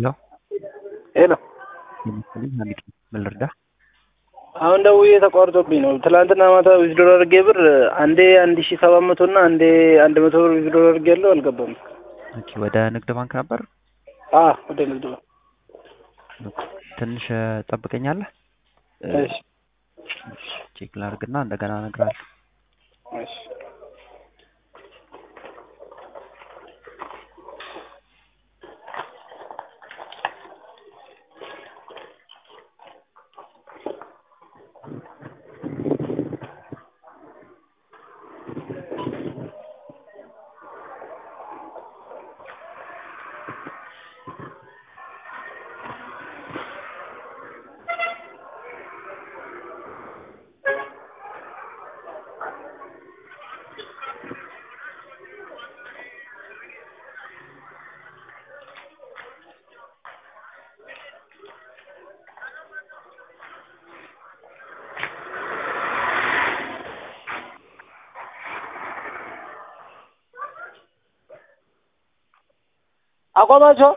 ሄሎ ሄሎ የመሰለኝ ሀሚድ ነው። ምን ልርዳህ? አሁን ደውዬ ተቋርጦብኝ ነው። ትላንትና ማታ ዊዝድሮ አድርጌ ብር አንዴ አንድ ሺ ሰባት መቶ እና አንዴ አንድ መቶ ብር ዊዝድሮ አድርጌ ያለው አልገባም። ኦኬ ወደ ንግድ ባንክ ነበር። አ ወደ ንግድ ባንክ ትንሽ ጠብቀኛለህ። እሺ ቼክ ላድርግና እንደገና እነግርሃለሁ። እሺ አቆማቸው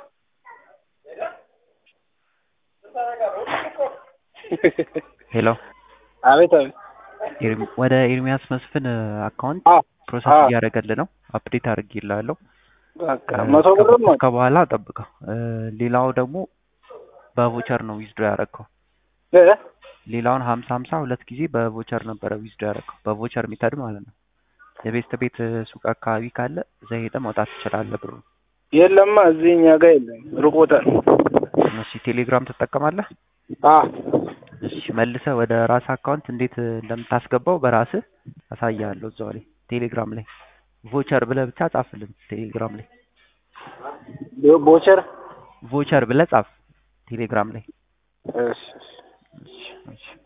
ሄሎ አቤት አቤት ኤርሚ- ወደ ኤርሚያስ መስፍን አካውንት አ ፕሮሰስ አ እያደረገልህ ነው። አፕዴት አድርጌልሃለሁ። በቃ መቶ ብርም እስከ በኋላ ጠብቀው። እ፣ ሌላው ደግሞ በቮቸር ነው ዊዝድሮ ያደረግከው። እ ሌላውን ሀምሳ ሀምሳ ሁለት ጊዜ በቮቸር ነበረ ዊዝድሮ ያደረግከው። በቮቸር ሜተድ ማለት ነው። የቤስት ቤት ሱቅ አካባቢ ካለ እዛ ሄደህ ማውጣት ትችላለህ ብሩ። የለማ እዚህ እኛ ጋር የለም፣ ሩቅ ቦታ ነው። እሺ ቴሌግራም ትጠቀማለህ? አ እሺ መልሰህ ወደ ራስህ አካውንት እንዴት እንደምታስገባው በራስህ አሳያለሁ እዛው ላይ ቴሌግራም ላይ ቮቸር ብለህ ብቻ ጻፍልን። ቴሌግራም ላይ ቦቸር ቮቸር ብለህ ጻፍ ቴሌግራም ላይ። እሺ እሺ እሺ እሺ